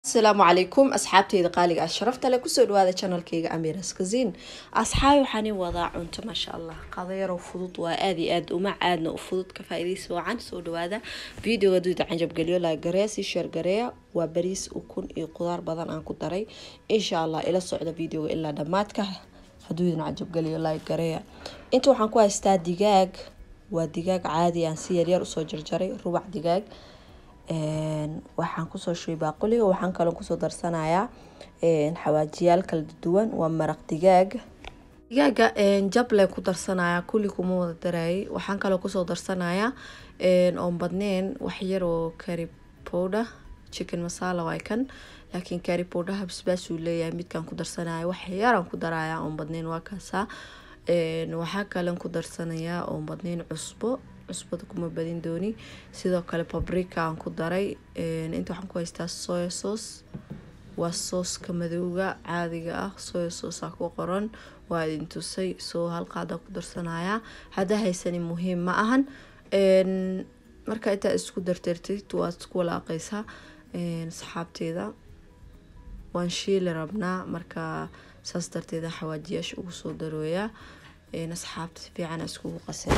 asalaamu calaykum asxaabteyda qaaliga ah sharafta le kusoo dhawaada janalkeyga amiras kazin asxaabi waxaani wadaa cunto maasha allah qadayaro fudud waa aad iyo aad uma caadna u fudud ka faa-iidaysi wacan soo dhawaada videoga duida canjabgeliyo laagareya si sheergareeya waa bariis ukun iyo qudaar badan aan ku daray insha allah ila socda videoga ilaa dhammaadka haduudan canjabgeliyo laagareeya inta waxaan ku haystaa digaag waa digaag caadi aan si yaryar usoo jarjaray rubac digaag waxaan kusoo shubay baaquliga waxaan kaloo kusoo darsanayaa xawaajiyaal kala duwan waa maraq digaag digaaga jable ku darsanaya kulli kuma wada darayay waxaan kaloo kusoo darsanayaa oon badneen waxyar oo cari powder chicken masala waay kan laakiin cari powder basbaasuu leeyahay midkaan ku darsanaya wax yaraan ku daraya oon badneen waa kaasaa waxaa kalen ku darsanayaa oon badneen cusbo cusbada kuma badin dooni sidoo kale babrika aan ku daray inta waxaan ku haystaa soya sauce waa sooska madowga caadiga ah soya sauce aa ku qoran waa idin tusay soo halqaada ku darsanaya haddaa haysani muhiim ma ahan marka intaa isku dartartid waad isku walaaqeysaa saxaabteeda waan shiili rabnaa marka saas darteeda xawaajiyaasha ugu soo darooyaa asxaabta si fiican iskugu qasay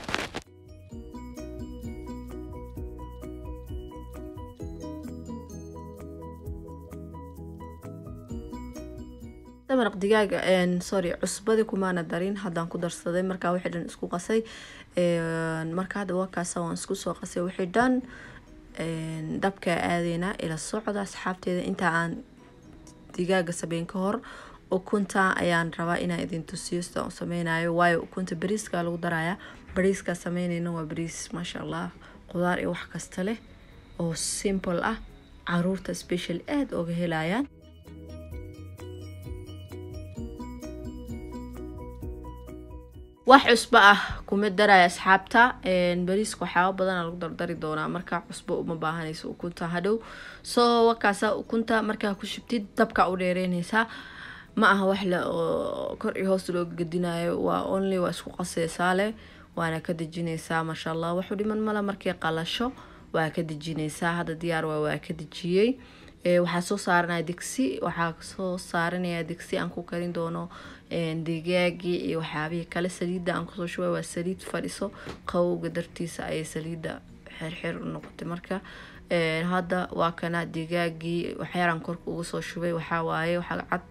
maraq digaaga sorry cusbadii kumaana darin haddaan ku darsaday markaa wixii dhan isku qasay marka hadda wakaasa waan isku soo qasay wixii dhan dabkaa aadeynaa ila socda asxaabteeda intaa aan digaaga sameyn ka hor ukunta ayaan rabaa inaan idin tusiyo sidaan u sameynayo waayo ukunta bariiska lagu daraya bariiskaa sameyneyna waa bariis maasha allah qudaar iyo wax kasta leh oo simple ah caruurta special aada oga helayaan wax cusbo ah kuma daraya asxaabta bariiska waxyaaba badana lagu dardari doonaa markaa cusbo uma baahanayso ukunta hadhow soo wakaasa ukunta markaa ku shubtid dabka u dheereyneysaa ma aha wax le oo kor iyo hoos loo gadinayo waa only waa isku qaseysaa leh waana ka dejineysaa maasha allah waxu dhiman mala markay qalasho waa ka dejineysaa hadda diyaar waa waa ka dejiyey waxaa soo saaranaya digsi waxaa soo saaranaya digsi aan ku karin doono digaagii iyo waxyaabihii kale saliidda aan kusoo shubay waa saliid fadhiso qawowga dartiisa ayay saliidda xirxir u noqotay marka hadda waa kana digaagii waxyaaran korka ugu soo shubay waxaa waaye waxaa cad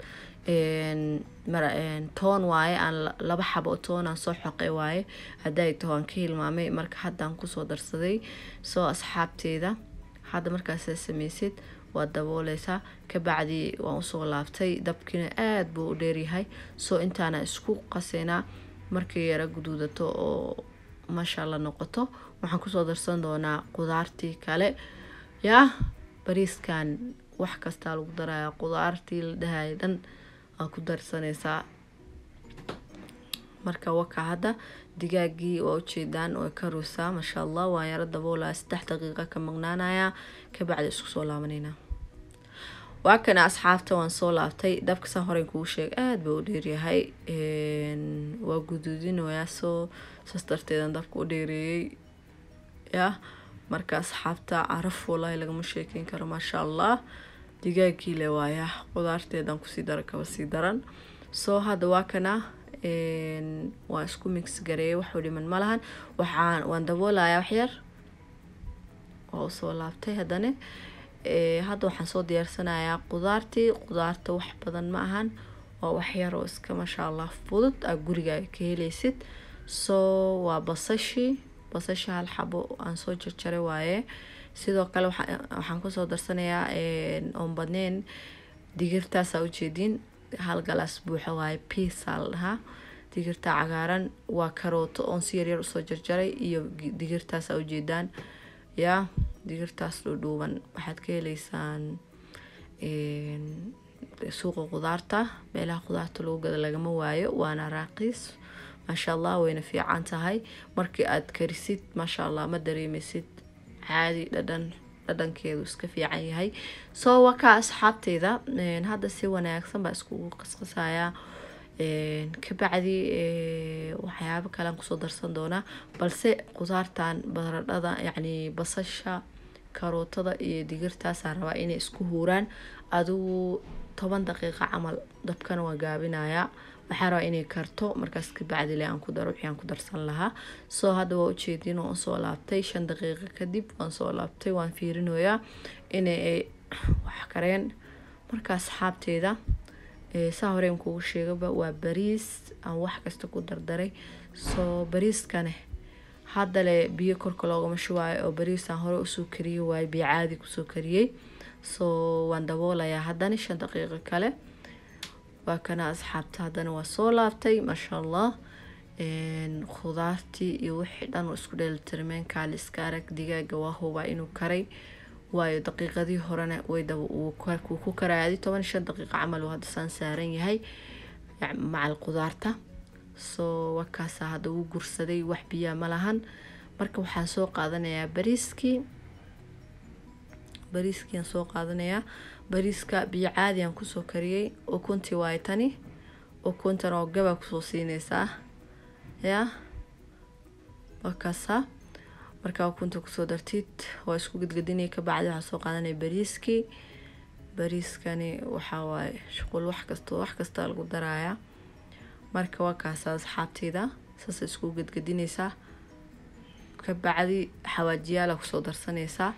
toon waaye aan laba xabo toon aan soo xoqay waaye hadday taho aan ka hilmaamay marka haddaan kusoo darsaday soo asxaabteeda hadda markaasaa sameysid waad dabooleysaa kabacdi waan usoo laabtay dabkiina aada buu u dheeryahay soo intaana isku qaseynaa markay yara guduudato oo maasha alla noqoto waxaan kusoo darsan doonaa qudaartii kale yaa bariiskan wax kastaa lagu daraya qudaartii la dhahaya dhan aa ku darsaneysaa marka waka hadda digaagii waa ujeedaan oo karuusaa maasha allah waan yaro daboolaya saddex daqiiqa ka maqnaanaya kabacdi isku soo laabaneynaa waa kana asxaabta waan soo laabtay dabka saan horeyn kugu sheeg aada ba u dheeryahay waa guduudinayaa soo saas darteedan dabka u dheereeyey yah marka asxaabta caraf walahi lagama sheekeyn karo maasha allah digaagii le waaya qudaarteedan kusii dara kaba sii daran soo hadda waa kana waa isku mix gareeyay waxuu dhiman ma lahan waxaan waan daboolayaa waxyar waa usoo laabtay haddana hadda waxaan soo diyaarsanayaa qudaartii qudaarta wax badan ma ahan waa waxyar oo iska maasha allah fudud aa gurigaaga ka heleysid soo waa basashii basasha hal xabo aan soo jarjaray waaye sidoo kale waxaan kusoo darsanayaa oon badneen digirtaasaa ujeediin hal galaas buuxa waaye piisa la dhahaa digirta cagaaran waa karooto oon si yaryar usoo jarjaray iyo digirtaasaa ujeedaan yaa digirtaas dhuudhuuban waxaad ka heleysaan suuqa qudaarta meelaha qudaarta lagu gada lagama waayo waana raaqiis maasha allah wayna fiican tahay markii aad karisid maasha allah ma dareemeysid caadi dhadhan dhadhankeedu iska fiican yahay soo wakaa asxaabteyda hadda si wanaagsan baa iskugu qasqasayaa kabacdi waxyaabo kalean kusoo darsan doonaa balse qudaartan baradhada yacni basasha karootada iyo digirtaasaa rabaa inay isku huuraan adigu toban daqiiqa camal dabkana waa gaabinayaa waxaa rabaa inay karto markaas kabacdile aan ku daro wixii aan ku darsan lahaa soo hadda waa ujeedin waan soo laabtay shan daqiiqa kadib waan soo laabtay waan fiirinoyaa inay wax kareen marka asxaabteeda saa horeen kugu sheegaba waa bariis aan wax kasta ku dardaray soo bariiskane haddale biyo korka loogama shubaayo oo bariisaan hore usoo kariyey waayo biyo caadi kusoo kariyey soo waan daboolayaa haddana shan daqiiqo kale waa kana asxaabta haddana waa soo laabtay maasha allah khudaartii iyo wixii dhan oo isku dheelitirmeen kaali iska arag digaaga waa hubaa inuu karay waayo daqiiqadii horena way wuu ku karaaday toban shan daqiiqo camal hadda saan saaran yahay macal khudaarta soo wakaasaa hadda wuu gursaday wax biyaa ma lahan marka waxaan soo qaadanayaa bariiskii bariiskiiaan soo qaadanayaa bariiska biyo caadiyan kusoo kariyey ukuntii waay tani ukuntan oo gabaa kusoo siineysaa yaa wakaasaa markaa ukunta kusoo dartid waa isku gedgedinay kabacdi waxaa soo qaadanaya bariiskii bariiskani waxaa waaye shuqul wax kasta wax kasta lagu darayaa marka waa kaasa asxaabteyda saasa isku gedgedineysaa kabacdi xawaajiyaala kusoo darsaneysaa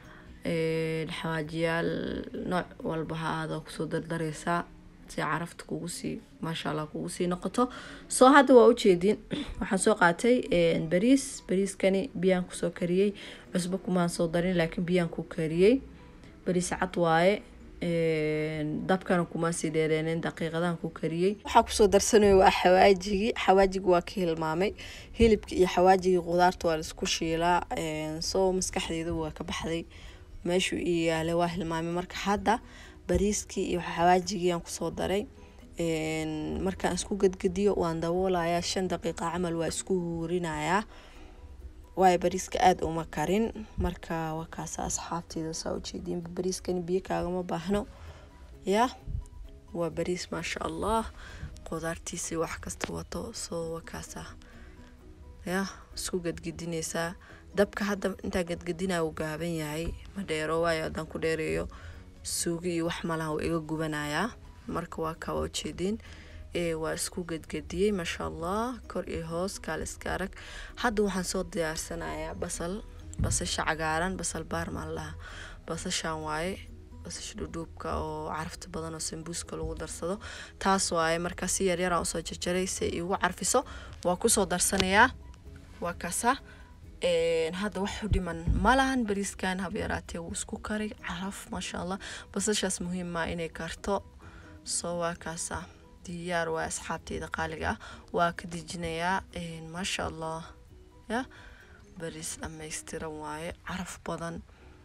xawaajiyaal nooc walba ha aada kusoo dardareysaa si carafta kugu sii maasha allah kugu sii noqoto soo hadda waa ujeedin waxaan soo qaatay bariis bariiskani biyaan kusoo kariyey cusbo kumaan soo darin laakiin biyaan ku kariyey bariis cad waaye dabkana kuma sii dheereeneen daqiiqadahan ku kariyey waxaa kusoo darsanaya waa xawaajigii xawaajigi waa ka hilmaamay hilibka iyo xawaajigii qudaarta waa laisku shiilaa soo maskaxdeeda waa ka baxday meeshuu ii yaalay waa hilmaamay marka hadda bariiskii iyo xawaajigii aan kusoo daray markaan isku gedgediyo waan daboolayaa shan daqiiqa camal waa isku huurinayaa waayo bariiska aada uma karin marka waa kaasa asxaabteeda saa ujeediinba bariiskani biyo kaagama baahno ya waa bariis maasha allah qudaartiisii wax kasta wato soo waa kaasa ya isku gedgedineysaa dabka hadda intaa gedgedinaa uu gaaban yahay ma dheero waayo haddaan ku dheereeyo suugi iyo wax malaha uu iga gubanayaa marka waa kaa ujeediin waa isku gedgediyey maasha allah kor iyo hoos kaal iska arag hadda waxaan soo diyaarsanayaa basal basasha cagaaran basal baarmaan laha basashan waaye basasha dhudhuubka oo carafta badan oo sambuuska lagu darsado taas waaye markaa si yaryaraan usoo jarjaray si igu carfiso waa kusoo darsanayaa waa kaasa hadda waxu dhiman malahan bariiskan habyaraatee wuu isku karay caraf maasha allah basashaas muhiimmaa inay karto soo waa kaasa diyaar waa asxaabteyda qaaliga ah waa ka dejinayaa maasha allah ya bariis dhammaystiran waaye caraf badan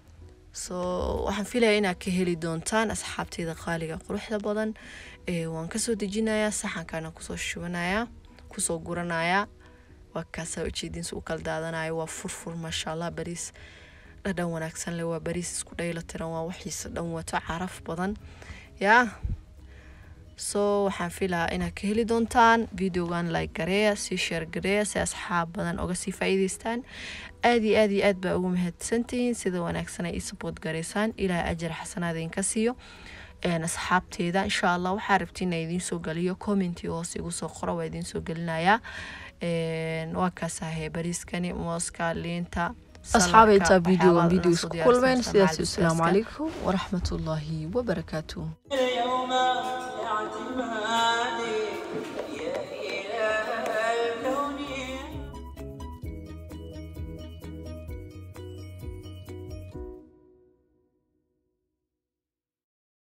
soo waxaan filaya inaad ka heli doontaan asxaabteyda qaaliga quruxda badan waan kasoo dejinayaa saxankana kusoo shubanayaa kusoo guranayaa waa kaasaa ujeediinsa u kala daadanayo waa furfur maasha allah bariis dhadhan wanaagsan leh waa bariis isku dhayla tiran waa waxiisa dhan wato caraf badan yaa soo waxaan filahaa inaad ka heli doontaan videogan like gareeya sii sheer gareeya si asxaab badan oga sii faa'iideystaan aad iyo aad iyo aad baa ugu mahadsantihiin sida wanaagsan ay ii support gareysaan ilaahay ajar xasanaada idinka siiyo asxaabteeda insha allah waxaa rabtiin inaa idiin soo geliyo commenti hoos igu soo qoro waa idiin soo gelinayaa waa kaasahe bariiskani mooska liinta asxaabay intaa videogan video isku kulmeen sidaas asalaamu calaykum waraxmatullaahi wabarakaatuh اليوم يعتبها